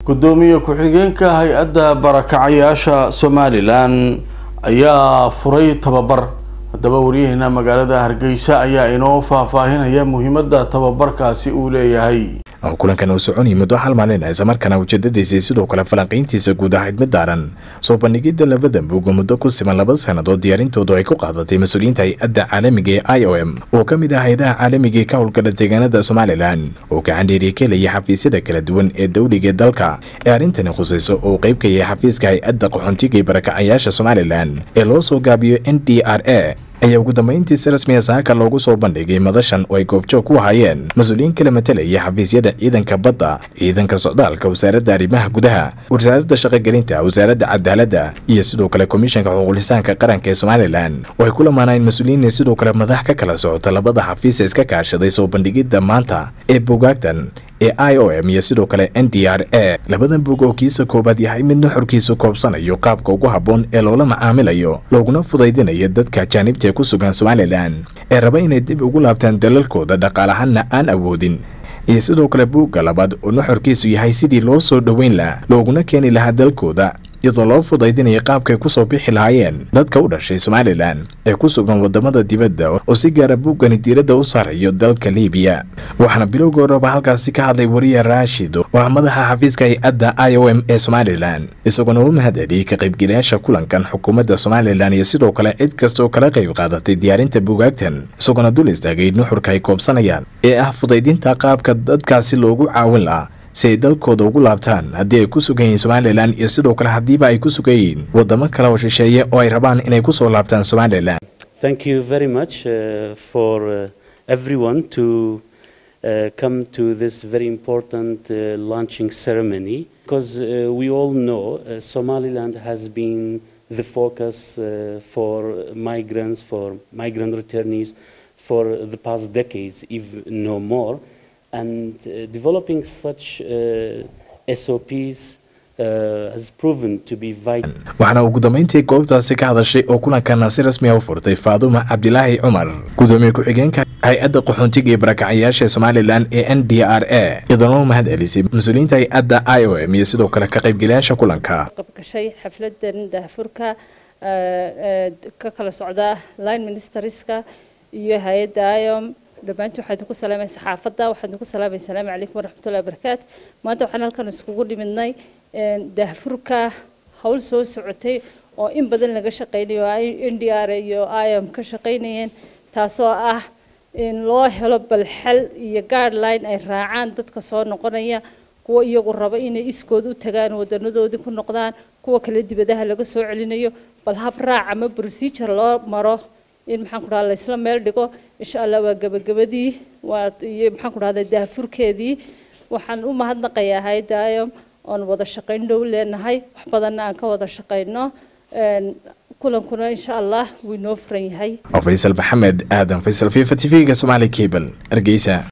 gudoomiye ku-xigeenka hay-adda barakacayaasha somalilan ayaa furay tababar haddaba waryaheena magaalada hargeysa ayaa inoo faahfaahinaya muhiimada tababarkaasi uu leeyahay kulankan uu soconayay muddo hal maalin isla markaana ujeedadiisii sidoo kale falanqayntiisa guud ahayd mid daaran soo bandhigidda labada buuga muddo ku siman laba sannadood diyaarintoodu ay ku qaadatay mas-uuliyiinta hay-adda caalamiga ee i o m oo ka mid ah hay-adaha caalamiga ka howlgala deegaanada somalilan oo gacan dheeriya ka helaya xafiisyada kala duwan ee dowliga ee dalka ee arrintani khusayso oo qayb ka yahay xafiiska hay-adda qaxoontiga ee barakacayaasha somalilan ee loo soo gaabiyo n d r a ayaa ugu dambayntii si rasmiya saaka loogu soo bandhigay madashan oo ay goobjoog ku hayeen mas-uuliyiin kala matelaya xafiisyada ciidanka badda ciidanka socdaalka wasaaradda arrimaha gudaha wasaaradda shaqogelinta wasaaradda cadaaladda iyo sidoo kale komishanka xuquuqlisaanka qaranka ee somalilan oo ay ku lamaanayeen mas-uuliyiin sidoo kale madax ka kala socota labada xafiisa iska kaashaday soo bandhigidda maanta ee bugaagtan ee i o m iyo sidoo kale n d r a labadan bug oo kiisa koobaad yahay mid nuxurkiisu koobsanayo qaabka ugu habboon ee loola macaamilayo looguna fudaydinayo dadka ajaanibta ee ku sugan somalilan ee raba inay dib ugu laabtaan dalalkooda dhaqaalahanna aan awoodin iyo sidoo kale buugga labaad oo nuxurkiisu yahay sidii loo soo dhoweyn laha looguna keeni lahaa dalkooda iyadoo loo fudaydinaya qaabkay kusoo bixi lahaayeen dadka u dhashay somalilan ee ku sugan wadamada dibadda oo si gaara buuggani diiradda u saarayo dalka libiya waxaana bilowga horeba halkaasi ka hadlay wariye raashid oo ah madaxa xafiiska hay-adda i o m ee somalilan isagoona u mahadceliyey ka qaybgelayaasha kulankan xukuumadda somalilan iyo sidoo kale cid kasta oo kala qayb qaadatay diyaarinta bugaagtan isagoona dul istaagay nuxurka ay koobsanayaan ee ah fudaydinta qaabka dadkaasi loogu caawin lahaa si ay dalkooda ugu laabtaan haddii ay ku sugan yihiin somalilan iyo sidoo kale haddiiba ay ku sugan yihiin wadamo kale oo shisheeye oo ay rabaan inay kusoo laabtaan somalilan Thank you very much uh, for uh, everyone to uh, come to this very important uh, launching ceremony because uh, we all know uh, Somaliland has been the focus uh, for migrants, for migrant returnees for the past decades, if no more. And uh, developing such uh, SOPs uh, has proven to be vital. waxaana ugu dambayntii goobtaasi ka hadashay oo kulankana si rasmiya u furtay faaduma cabdilaahi cumar gudoomiye ku-xigeenka hay-adda qaxoontiga ee barakacayaasha somalilan ee n d r a iyadoona u mahad celisay mas-uuliyiinta hay-adda i o m iyo sidoo kale ka qaybgelayaasha kulanka qabgashay xafladan daahfurka ka kala socda line ministerska iyo hay-adda iom dhammaantii waxaan idinku salaamay saxaafadda waxaan idinku salaamay asalaamu calaykum waraxmatullahi wabarakaatu maanta waxaan halkan iskugu dhimidnay daahfurka howl soo socotay oo in badan laga shaqaynayo n d r iyo iom ka shaqaynayeen taasoo ah in loo helo balxal iyo guideline ay raacaan dadka soo noqonaya kuwa iyagu raba inay iskood u tagaan wadanadoodii ku noqdaan kuwa kale dibadaha laga soo celinayo bal hab raac ama procedure loo maro in maxaan ku dhaha la isla meel dhigo insha allah waa gabagabadii waa iyo maxaan ku dhahda daafurkeedii waxaan u mahadnaqayaa hayadda iom oon wada shaqayn dhow leenahay wax badanna aan ka wada shaqayno kulankuna insha allah wuu inoo furan yahay faysal maxamed aadan faysal fifa t v-ga somaali cable hargeysa